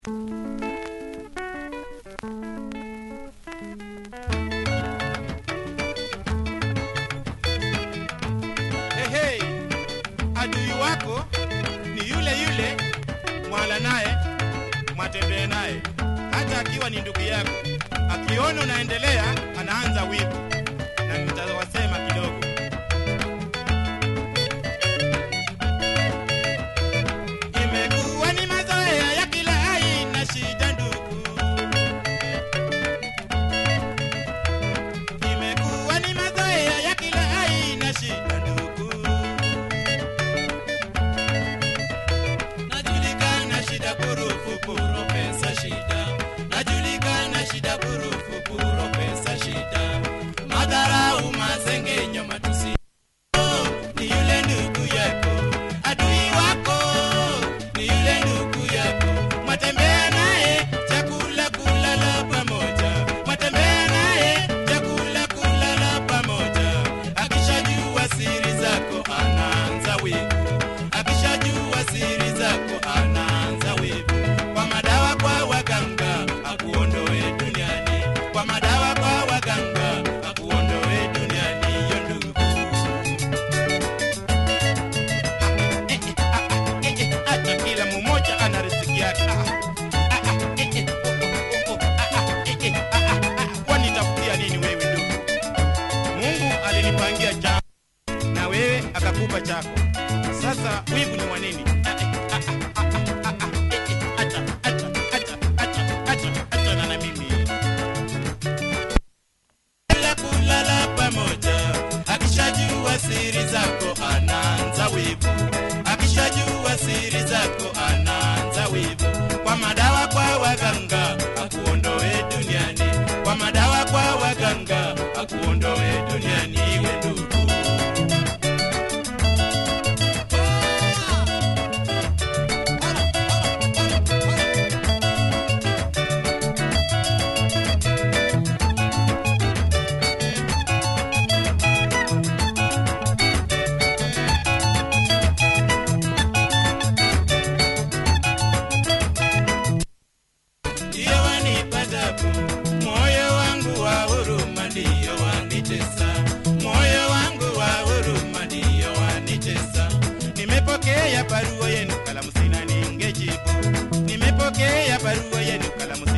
Hey, hey. Adui wako ni yule yule mwala naye mwatembee naye, hata akiwa ni ndugu yako. Akiona unaendelea, anaanza wivu, na nitawasema kidogo. Imekuwa ni mazoea ya kila aina, shida ndugu. Imekuwa ni mazoea ya kila aina, shida ndugu. Najulikana shida purufu puro pesa shida. Najulikana shida purufu puro pesa shida. Madharau, masengenyo, matusi ni yule ndugu yako. Adui wako ni yule ndugu yako. Mwatembea naye chakula kulala pamoja. Mwatembea naye chakula kulala pamoja. Akishajua siri zako anaanza wivu. Akishajua siri zako anaanza wivu. Kwa madawa kwa waganga akuondoe duniani. Kwa madawa kwa waganga akuondoe duniani yo ndugu. hata kila mmoja ana riziki yake. Ah, ah, ah, eh, eh, oh, oh, oh, ah, ah, eh, eh, ah, ah, ah. Wanitafutia nini wewe ndugu? Mungu alinipangia chako na wewe akakupa chako. Sasa wivu ni wa nini? Ah, eh, ah, ah, ah, ah, ah, eh, eh, acha, acha, acha, acha, acha, acha na na mimi kula kulala pamoja. Akishajua siri zako anaanza wivu, akishajua siri zako anaanza wivu. Kwa madawa kwa waganga akuondoe duniani, kwa madawa kwa waganga akuondoe duniani, iwe ndugu. ndiyo wanipa tabu, moyo wangu wa huruma ndiyo wanitesa, moyo wangu wa huruma ndiyo wanitesa. Nimepokea barua yenu, kalamu sina ningejibu. Nimepokea barua yenu, kalamu